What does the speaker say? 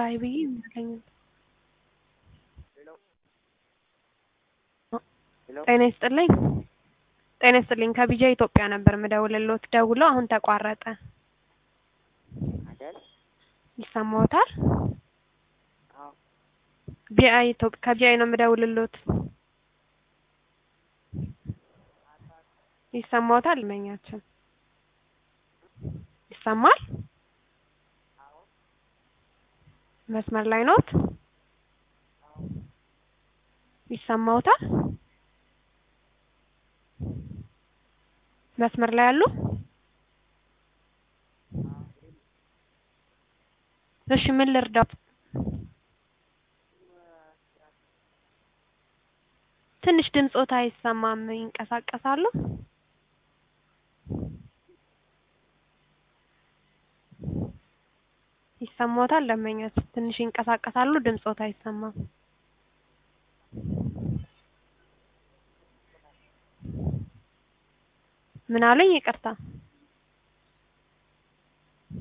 ላይ ብዬ ይመስለኛል። ጤና ይስጥልኝ ጤና ይስጥልኝ ከቢጃ ኢትዮጵያ ነበር ምደውልልዎት ደውለው አሁን ተቋረጠ አይደል? ይሰማዎታል? አዎ ቢአይ ኢትዮጵ ከቢአይ ነው ምደውልልዎት ይሰማዎታል መኛችን ይሰማል? መስመር ላይ ኖት? ይሰማዎታል? መስመር ላይ አሉ? እሺ ምን ልርዳዎት? ትንሽ ድምጾት አይሰማም ይንቀሳቀሳሉ? ይሰማዎታል ደንበኛችን ትንሽ ይንቀሳቀሳሉ ድምጾት አይሰማም ምን አሉኝ ይቅርታ